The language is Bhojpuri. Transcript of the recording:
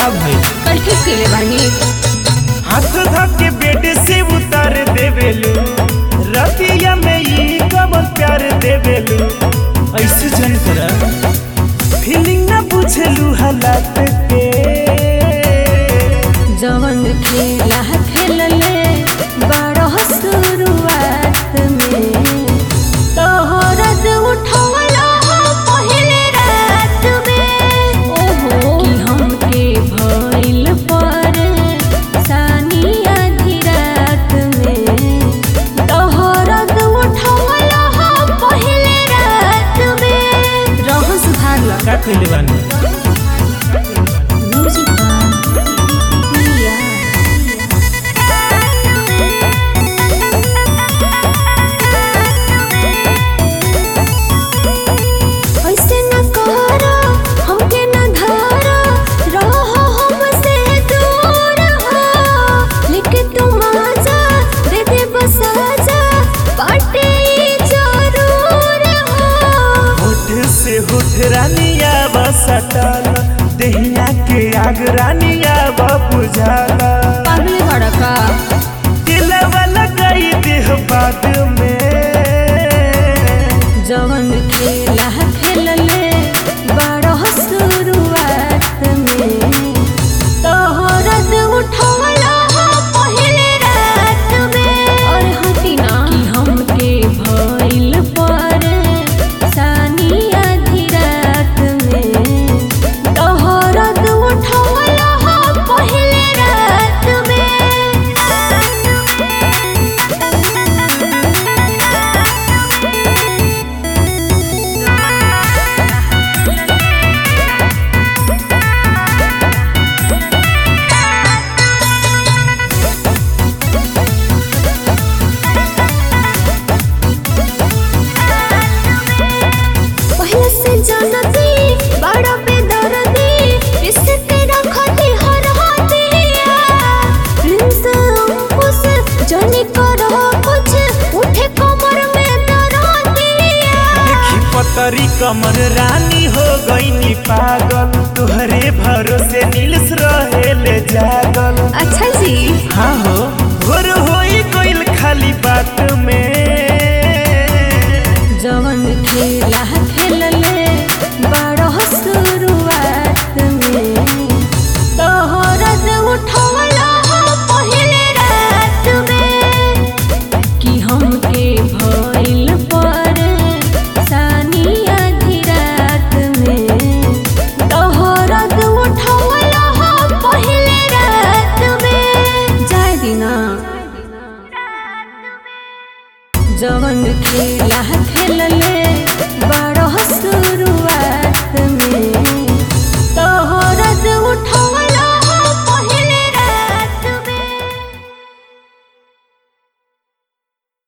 का भइल कल ठीक कइले बानी हाथ धके बेड से उतार देवेलू रतिया में ई कब प्यार देवेलू ऐसे जन कर फीलिंग ना बुझलू हालात के जवन खेला खेलले बड़ शुरुआत में तोहरत उठवला पहले रात में ओहो कि हमके भइल पर सानिया आधी रात में तोहरत उठवला पहले रात में रहन सुधार ला का कइले बानी म्यूजिक पिया ऐसे न करो हमके न धरो रहो हमसे दूर हो लेके तुम आजा दे दे बस आजा बाटे जरूर हो होठ से होठ रानिया बसटल दहिया के आग रानिया बुझाला पागल भड़का दिलवा लगाई देह बाद में जवन खेला खेलले बड़ शुरुआत में तोहरत उठवला पहले रात में और हटिना कि हमके भइल पर सानी आधी रात में तोहरत उठवला पहले रात में पहले से जानती बड़ा बेदर्दी इसके रखती हर हाथिया प्रिंस अंकुश जाने करो कुछ उठे कमर में दर्दिया देखी पतरी कमर रानी हो गई पागल तुहरे भरोसे नीलस रहेले जागल अच्छा जी हाँ हो भोर होई गइल खाली बात में जवन खेला खेलले बड़ शुरुआत में तोहरत उठवला पहले रात में कि हमके भइल पर सानी आधी रात में तोहरत उठवला पहले रात में जाय दिना जवन खेला खेलले